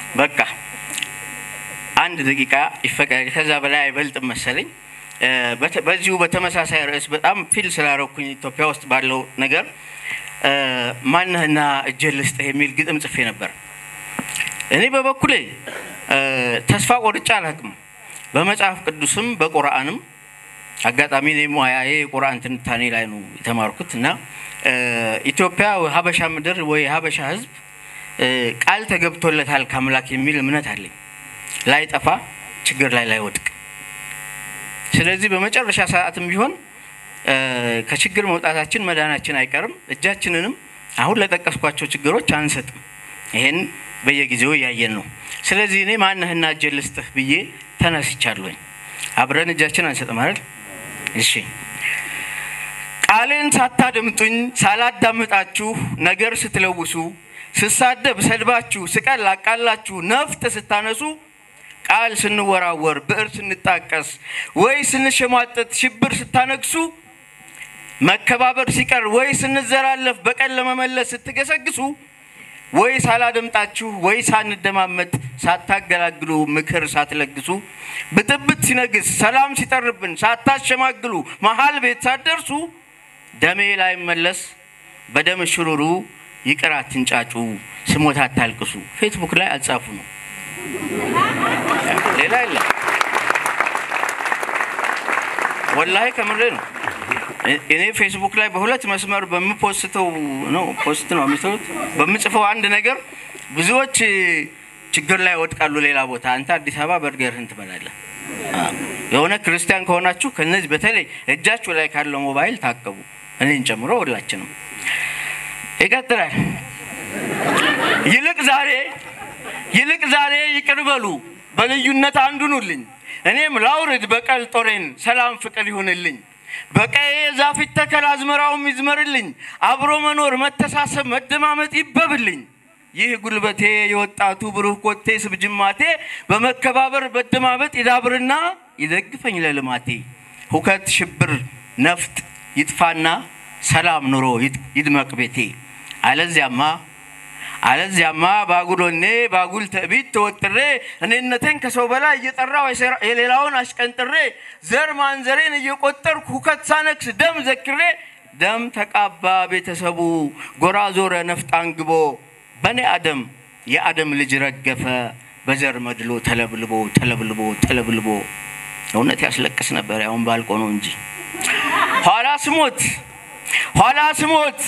በቃ አንድ ደቂቃ ይፈቀድ፣ ከዛ በላይ አይበልጥም መሰለኝ። እ፣ በተ- በዚሁ በተመሳሳይ ርዕስ በጣም ፊል ስላረኩኝ ኢትዮጵያ ውስጥ ባለው ነገር እ፣ ማነህና እጄን ልስጥህ የሚል ግጥም ጽፌ ነበር። እኔ በበኩሌ እ፣ ተስፋ ቆርጬ አላውቅም። በመጽሐፍ ቅዱስም በቁርአንም አጋጣሚ እኔ ሙያዬ የቁርአን ትንታኔ ላይ ነው የተማርኩት እና እ፣ ኢትዮጵያ ሀበሻ ምድር ወይ ሀበሻ ሕዝብ እ፣ ቃል ተገብቶለታል ከአምላክ የሚል እምነት አለኝ። ላይጠፋ ችግር ላይ ላይወድቅ። ስለዚህ በመጨረሻ ሰዓትም ቢሆን እ፣ ከችግር መውጣታችን መዳናችን አይቀርም። እጃችንንም አሁን ለጠቀስኳቸው ችግሮች አንሰጥም። ይሄን በየጊዜው እያየን ነው። ስለዚህ እኔ ማነህና እጄን ልስጥህ ብዬ ተነስቻለሁኝ። አብረን እጃችን አንሰጥም አይደል? እሺ ቃሌን ሳታደምጡኝ ሳላዳምጣችሁ ነገር ስትለውሱ ስሳደብ ሰድባችሁ ስቀል አቃላችሁ ነፍጥ ስታነሱ ቃል ስንወራወር ብዕር ስንጣቀስ ወይ ስንሸሟጠጥ ሽብር ስታነግሱ መከባበር ሲቀር ወይ ስንዘላለፍ በቀን ለመመለስ ስትገሰግሱ ወይ ሳላደምጣችሁ ወይ ሳንደማመጥ ሳታገላግሉ ምክር ሳትለግሱ ብጥብጥ ሲነግስ ሰላም ሲጠርብን ሳታሸማግሉ መሀል ቤት ሳትደርሱ ደሜ ላይ መለስ በደም ሽሩሩ ይቅር አትንጫጩ ስሞት አታልቅሱ። ፌስቡክ ላይ አልጻፉ ነው፣ ሌላ የለም። ወላሂ ከምሬ ነው። እ- እኔ ፌስቡክ ላይ በሁለት መስመር በምፖስተው ነው ፖስት ነው የሚሰሩት በምጽፈው አንድ ነገር ብዙዎች እ፣ ችግር ላይ ወድቃሉ። ሌላ ቦታ አንተ አዲስ አበባ በርገርህን ትበላለህ። አ፣ የሆነ ክርስቲያን ከሆናችሁ ከነዚህ በተለይ እጃችሁ ላይ ካለው ሞባይል ታቀቡ፣ እኔን ጨምሮ ሁላችንም። ይቀጥላል። ይልቅ ዛሬ ይልቅ ዛሬ ይቅር በሉ በልዩነት አንዱኑልኝ እኔም ላውርድ በቀል ጦሬን ሰላም ፍቅር ይሁንልኝ በቀዬ ዛፍ ይተከል አዝመራውም ይዝመርልኝ አብሮ መኖር መተሳሰብ መደማመጥ ይበብልኝ ይህ ጉልበቴ የወጣቱ ብሩህ ኮቴ ስብጅማቴ በመከባበር መደማመጥ ይዳብርና ይደግፈኝ ለልማቴ ሁከት ሽብር ነፍጥ ይጥፋና ሰላም ኑሮ ይድ- ይድመቅ ቤቴ አለዚያማ አለዚያማ ባጉሎኔ ባጉል ትዕቢት ተወጥሬ እኔነቴን ከሰው በላይ እየጠራው የሰራ- የሌላውን አሽቀንጥሬ ዘር ማንዘሬን እየቆጠርኩ ሁከት ሳነክስ ደም ዘክሬ ደም ተቃባ ቤተሰቡ ጎራ ዞረ ነፍጥ አንግቦ በእኔ አደም የአደም ልጅ ረገፈ በዘር መድሎ ተለብልቦ ተለብልቦ ተለብልቦ እውነት ያስለቅስ ነበር። ያሁን ባልቆ ነው እንጂ ኋላ ስሞት ኋላ ስሞት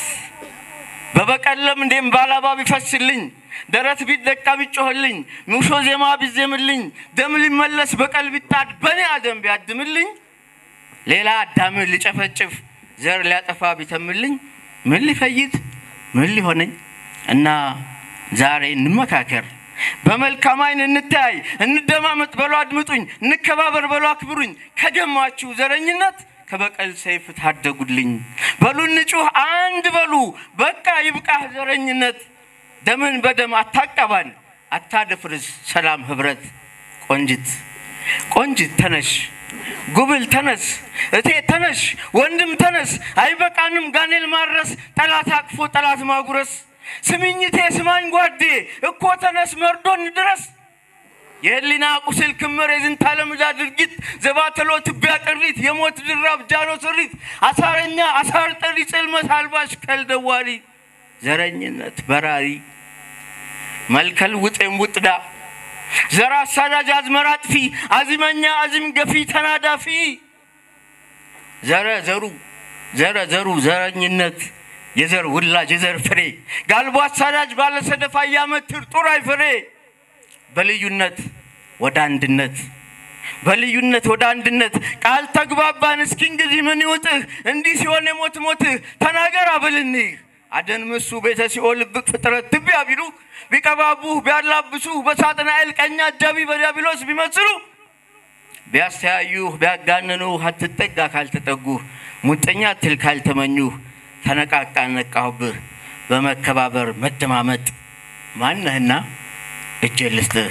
በበቀለም እንዴም ባላባ ቢፈስልኝ ደረት ቢደቃ ቢጮህልኝ ሙሾ ዜማ ቢዜምልኝ ደም ሊመለስ በቀል ቢጣድ በእኔ አደም ቢያድምልኝ ሌላ አዳምን ሊጨፈጭፍ ዘር ሊያጠፋ ቢተምልኝ ምን ሊፈይድ ምን ሊሆነኝ እና ዛሬ እንመካከር በመልካም አይን እንተያይ እንደማመጥ በሎ አድምጡኝ እንከባበር በሎ አክብሩኝ ከደማችሁ ዘረኝነት ከበቀል ሰይፍ ታደጉልኝ በሉ እንጩህ አንድ በሉ በቃ ይብቃህ ዘረኝነት ደምን በደም አታቀባን አታደፍርስ ሰላም ህብረት ቆንጅት ቆንጅት ተነሽ ጉብል ተነስ እቴ ተነሽ ወንድም ተነስ አይበቃንም ጋኔል ማድረስ ጠላት አቅፎ ጠላት ማጉረስ ስሚኝቴ ስማኝ ጓዴ እኮ ተነስ መርዶን ድረስ የህሊና ቁስል ክምር የዝንተ ዓለም ዕዳ ድርጊት ዘባተሎ ትቢያ ቅሪት የሞት ድራብ ጃኖ ስሪት አሳረኛ አሳር ጠሪ ጽልመት አልባሽ ከልደዋሪ ዘረኝነት በራሪ መልከል ውጤም ውጥዳ ዘር አሳዳጅ አዝመራ አጥፊ አዚመኛ አዚም ገፊ ተናዳፊ ዘረ ዘሩ ዘረ ዘሩ ዘረኝነት የዘር ውላጅ የዘር ፍሬ ጋልቦ አሳዳጅ ባለሰደፋ እያመትር ጡራይ ፍሬ በልዩነት ወደ አንድነት በልዩነት ወደ አንድነት ቃል ተግባባን። እስኪ እንግዲህ ምን ይውጥህ? እንዲህ ሲሆን የሞት ሞትህ ተናገር አብልንህ አደን ምሱ ቤተ ሲኦል ልብቅ ፍጥረት ትቢያ ቢሉ ቢቀባቡህ ቢያላብሱህ በሳጥናኤል ቀኝ አጃቢ በዲያብሎስ ቢመስሉ ቢያስተያዩህ ቢያጋንኑህ አትጠጋ ካልተጠጉህ ሙጠኛ ትል ካልተመኙህ ተነቃቃ ነቃሁብህ በመከባበር መደማመጥ ማነህና እጄን ልስጥህ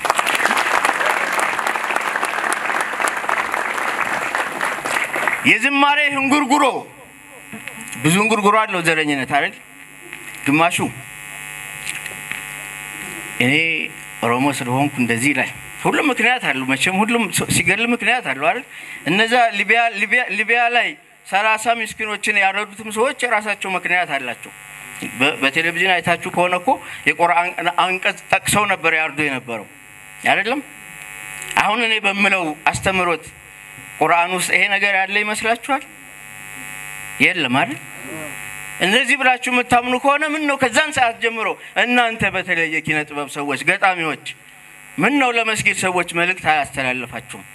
የዝማሬ እንጉርጉሮ ብዙ እንጉርጉሮ አለው ዘረኝነት አይደል ግማሹ እኔ ኦሮሞ ስለሆንኩ እንደዚህ ይላል። ሁሉም ምክንያት አለው መቼም፣ ሁሉም ሲገል ምክንያት አለው አይደል? እነዛ ሊቢያ ሊቢያ ሊቢያ ላይ ሰላሳ ምስኪኖችን ያረዱትም ሰዎች የራሳቸው ምክንያት አላቸው። በቴሌቪዥን አይታችሁ ከሆነ እኮ የቁርአን አንቀጽ ጠቅሰው ነበር ያርዱ የነበረው አይደለም። አሁን እኔ በምለው አስተምሮት ቁርአን ውስጥ ይሄ ነገር ያለ ይመስላችኋል? የለም አይደል? እንደዚህ ብላችሁ የምታምኑ ከሆነ ምን ነው ከዛን ሰዓት ጀምሮ እናንተ በተለይ የኪነ ጥበብ ሰዎች፣ ገጣሚዎች ምን ነው ለመስጊድ ሰዎች መልእክት አያስተላልፋችሁም?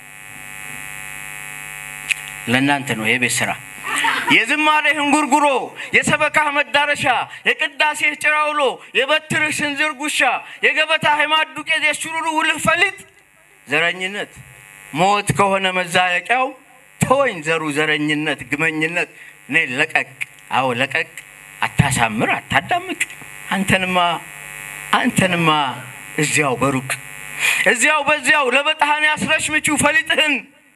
ለእናንተ ነው የቤት ስራ። የዝማሬህ እንጉርጉሮ፣ የሰበካህ መዳረሻ፣ የቅዳሴህ ጭራውሎ፣ የበትርህ ስንዝር ጉሻ፣ የገበታህ የማዕድ ዱቄት፣ የሽሩሩ ውልህ ፈሊጥ ዘረኝነት ሞት ከሆነ መዛለቂያው ተወኝ ዘሩ ዘረኝነት ግመኝነት እኔ ለቀቅ አዎ ለቀቅ አታሳምር አታዳምቅ አንተንማ አንተንማ እዚያው በሩቅ እዚያው በዚያው ለበጣህን ያስረሽ ምቹ ፈሊጥህን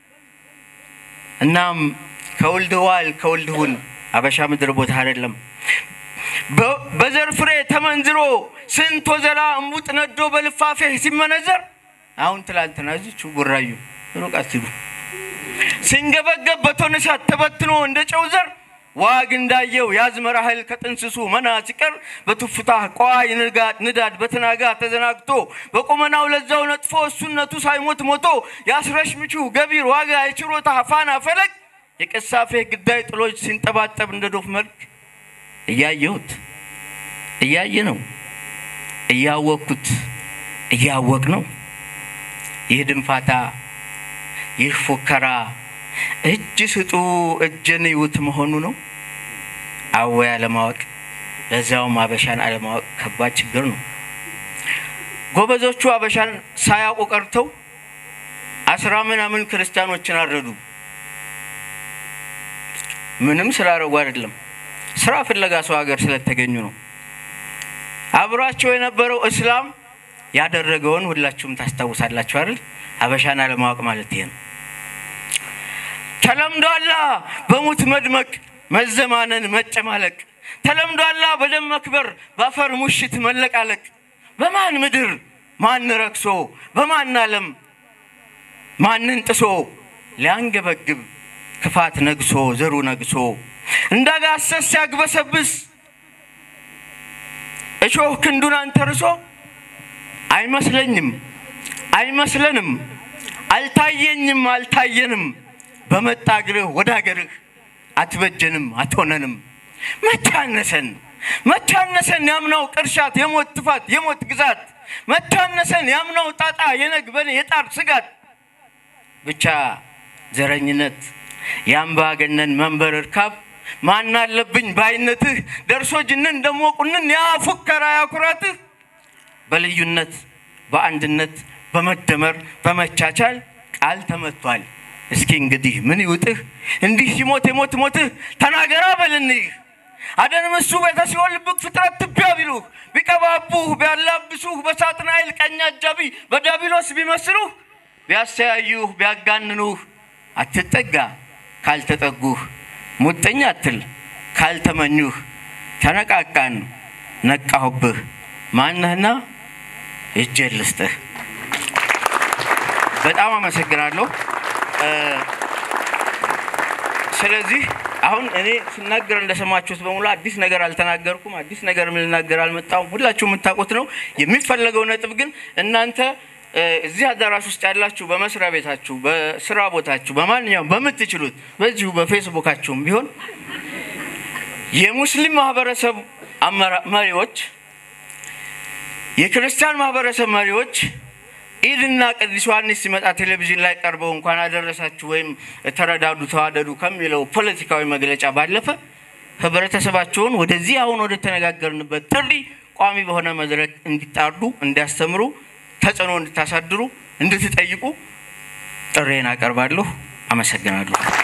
እናም ከውልድዋል ከውልድሁን አበሻ ምድር ቦታ አይደለም በዘር ፍሬ ተመንዝሮ ስንት ወዘላ እሙጥ ነዶ በልፋፌህ ሲመነዘር አሁን ትላንትና እዚች ጉራዩ ሩቅ አትሂዱ ሲንገበገብ በቶን እሳት ተበትኖ እንደ ጨው ዘር ዋግ እንዳየው የአዝመራ እህል ከጥንስሱ መና ሲቀር በቱፍታህ ቋይ ንዳድ በትናጋ ተዘናግቶ በቁመናው ለዛው ነጥፎ እሱነቱ ሳይሞት ሞቶ የአስረሽ ምቹ ገቢር ዋጋ የችሮታ ፋና ፈለግ የቀሳፌ ግዳይ ጥሎች ሲንጠባጠብ እንደ ዶፍ መልክ እያየሁት እያየ ነው እያወቅኩት እያወቅ ነው ይህ ድንፋታ ይህ ፉከራ እጅ ስጡ እጅን ይዩት መሆኑ ነው። አወ አለማወቅ፣ ለዚያውም አበሻን አለማወቅ ከባድ ችግር ነው። ጎበዞቹ አበሻን ሳያውቁ ቀርተው አስራ ምናምን ክርስቲያኖችን አረዱ። ምንም ስላረጉ አይደለም፣ ስራ ፍለጋ ሰው ሀገር ስለተገኙ ነው። አብሯቸው የነበረው እስላም ያደረገውን ሁላችሁም ታስታውሳላችሁ አይደል? አበሻን አለማወቅ ማለት ይሄ ነው። ተለምዷላ በሙት መድመቅ መዘማነን መጨማለቅ ተለምዷላ በደም መክበር በአፈር ሙሽት መለቃለቅ በማን ምድር ማን ረክሶ በማን ዓለም ማንን ጥሶ ሊያንገበግብ ክፋት ነግሶ ዘሩ ነግሶ እንዳጋሰስ ሲያግበሰብስ እሾህ ክንዱን አንተርሶ አይመስለኝም አይመስለንም አልታየኝም አልታየንም በመጣ እግርህ ወደ አገርህ አትበጀንም አትሆነንም መቻነሰን መቻነሰን ያምናው ቅርሻት የሞት ትፋት የሞት ግዛት መቻነሰን ያምናው ጣጣ የነግበን የጣር ስጋት ብቻ ዘረኝነት የአምባገነን መንበር እርካብ ማን አለብኝ ባይነትህ ደርሶ ጅንን ደሞ ቁንን ያ ፉከራ ያኩራትህ በልዩነት በአንድነት በመደመር በመቻቻል ቃል ተመቷል። እስኪ እንግዲህ ምን ይውጥህ? እንዲህ ሲሞት የሞት ሞትህ ተናገራ በልንህ አደንምሱ ቤተ ሲኦል ልብቅ ፍጥረት ትቢያ ቢሉህ ቢቀባቡህ ቢያላብሱህ በሳጥናኤል ቀኝ አጃቢ በዳቢሎስ ቢመስሉህ ቢያስተያዩህ ቢያጋንኑህ አትጠጋ ካልተጠጉህ ሙጥኝ አትል ካልተመኙህ ተነቃቃን ነቃሁብህ ማነህና እጄን ልስጥህ። በጣም አመሰግናለሁ። ስለዚህ አሁን እኔ ስናገር እንደሰማችሁት በሙሉ አዲስ ነገር አልተናገርኩም። አዲስ ነገር ልናገር አልመጣሁም። ሁላችሁ የምታውቁት ነው። የሚፈለገው ነጥብ ግን እናንተ እዚህ አዳራሽ ውስጥ ያላችሁ በመስሪያ ቤታችሁ፣ በስራ ቦታችሁ፣ በማንኛውም በምትችሉት በዚሁ በፌስቡካችሁም ቢሆን የሙስሊም ማህበረሰብ መሪዎች፣ የክርስቲያን ማህበረሰብ መሪዎች ኢድና ቅዱስ ዮሐንስ ሲመጣ ቴሌቪዥን ላይ ቀርበው እንኳን አደረሳችሁ ወይም ተረዳዱ፣ ተዋደዱ ከሚለው ፖለቲካዊ መግለጫ ባለፈ ህብረተሰባቸውን ወደዚህ አሁን ወደ ተነጋገርንበት ጥሪ ቋሚ በሆነ መድረክ እንዲጣርዱ፣ እንዲያስተምሩ፣ ተጽዕኖ እንድታሳድሩ፣ እንድትጠይቁ ጥሬን አቀርባለሁ። አመሰግናለሁ።